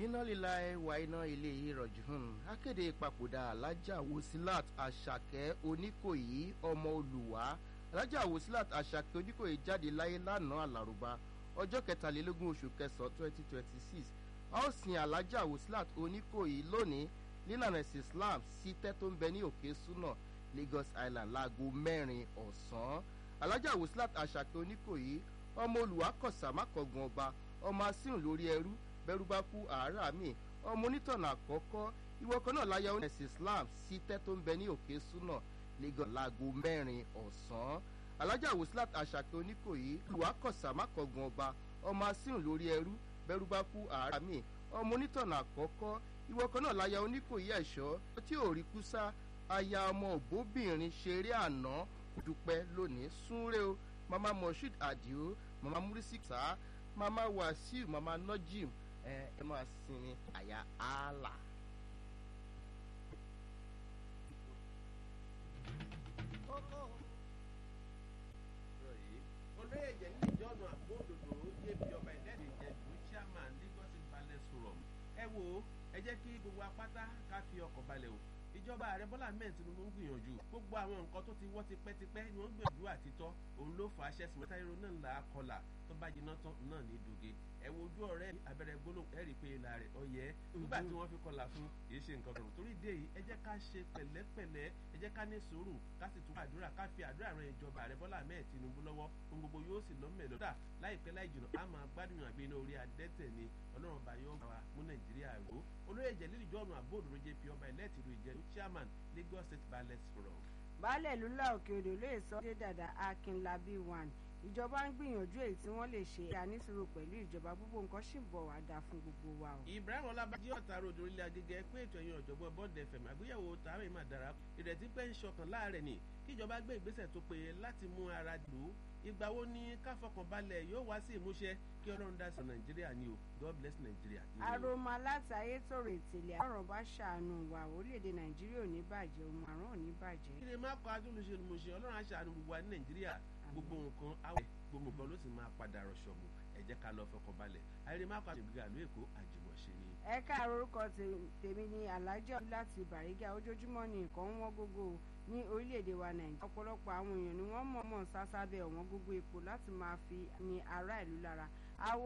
iná líla ẹwà iná ilé ìrọ̀jùn akéde ìpapòdà alájà wòsílát àṣàkẹ́ oníkòyí ọmọ olùwà alájà wòsílát àṣàkẹ́ oníkòyí jáde láyé lánàá àlàrúbá ọjọ́ kẹtàlélógún oṣù kẹsàn-án twenty twenty six a ó sin alájà wòsílát oníkòyí lónìí nílànà ẹ̀sìn islam sí tẹ́ tó ń bẹ ní òkè súnà lagos island láago mẹ́rin ọ̀sán alájà wòsílát àṣàkẹ́ oníkòyí ọmọ olùwà kọ̀sàmákọ̀gàn ọba ọmọ asíhùn lórí ẹrú bẹ́rù bá kú àárà mi ọmọ onítọ̀nà àkọ́kọ́ ìwọ kan náà láyà ẹ̀sìn islam sí tẹ́ tó ń bẹ ní òkè súnà lagos láago mẹ́rin ọ̀sán alájà wòsílát àṣàkẹ́ oníkòyí olùwà kọ̀sàmákọ̀gàn ọba ọmọ asíhùn lórí ẹrú bẹ́rù bá kú àárà mi ọmọ onítọ̀nà àkọ́kọ́ ìwọ kan náà láyà oníkòyí ẹ̀ṣọ́ tí ò rí kúsá aya ọmọ ògbóbìnrin ṣeré àná dúpẹ́ lónìí súnré o mama moshood adio mama murisika mama wasiu mama nojim ẹ ẹ máa sinmi àyà ààlà. olóyè jẹ ní ìjọ́nù àgbóòdòdó jp ọba ìlẹ́rìí ìjẹ̀bú chairman lagos balẹ̀ sọ̀rọ̀ ẹ wo ẹ jẹ́ kí gbogbo apáta ká fi ọkọ̀ balẹ̀ o ìjọba ààrẹ bọ́lá ahmed tinubu ń gbìyànjú gbogbo àwọn nǹkan tó ti wọ́ tipẹ́tipẹ́ ni wọ́n gbìyànjú àtitọ́ òun ló fà á ṣẹ́sìn mẹ́ta irun náà là á kọlà tó bá jiná tán náà ní doge ẹ wo ojú ọ̀rẹ́ abẹ́rẹ́ gbólóhùn ẹ rí i pé ìlà rẹ̀ ọ̀yẹ́ nígbà tí wọ́n fi kọlà fún kì í ṣe nǹkan kan torí dé yìí ẹ jẹ́ ká ṣe pẹ̀lẹ́pẹ̀lẹ́ ẹ jẹ́ ká ní sùúrù ká sì tún àdúrà ká fi àdúrà ran ìjọba ààrẹ bọ́lá ahmed tinubu lọ́wọ́ ohun gbogbo yóò sì lọ́mọ̀ lọ́dà láìpẹ́ láì jùlọ á máa gbádùn àgbẹ̀ orí adẹ́tẹ̀ ni ọlọ́run bá yóò wá mú nàìjíríà ró olóyè jẹ̀lílì jọ́ọ̀nù àbóòdúró jp ọba ẹlẹ́tìrú ìjẹ̀lú chairman lagos state ballet forum. baálẹ̀ lula òkè odò lóye sọ dé dàda akínlábí one ìjọba ń gbìyànjú èyí tí wọ́n lè ṣe àníṣòro pẹ̀lú ìjọba gbogbo nǹkan sì bọ̀ wá dáa fún gbogbo wa o. ibrahim ọlábàjì ọ̀tàrà odò orílẹ̀ agége pé ètò ẹ̀yìn ọ̀jọ̀gbọ́n bond fm àgbéyẹ̀wò tààrà ìmọ̀ dára ìrètí pé ń ṣọkàn láàrẹ̀ ni kíjọba gbé ìgbésẹ̀ tó péye láti mú ara lò ó ìgbà wo ni káfọkànbalẹ̀ yóò wá sí ìmúṣẹ kí ọlọ́run dá sí nàìjíríà ni o god bless nàìjíríà. aroma láti ayétòrò ìtìlẹ̀ àrùn bá ṣàánú wa orílẹ̀-èdè nàìjíríà ò ní bàjẹ́ ohun àrùn ò ní bàjẹ́. kí ni má kọ́ adúlùṣe olùmọ̀ṣe ọlọ́run aṣàánú gbogbo wa ní nàìjíríà gbogbo nǹkan awẹ́ gbogbo nǹkan ló sì máa padà rọ̀ṣọ̀ mu ẹ jẹ́ ká lọ fọkànbalẹ̀ ayẹyẹ má kọ́ àṣègbè àlú èkó àjùmọ̀ṣe ni. ẹ káàárọ̀ orúkọ tèmi ni alájà láti bàrígà ojoojúmọ́ ni nǹkan ń wọ́n gógó ní orílẹ̀-èdè wa nàìjíríà ọ̀pọ̀lọpọ̀ àwọn èèyàn ni wọ́n mọ̀ọ́mọ̀ sásábẹ́ ọ̀wọ́n gógó epo láti máa fi ní ará ìlú lára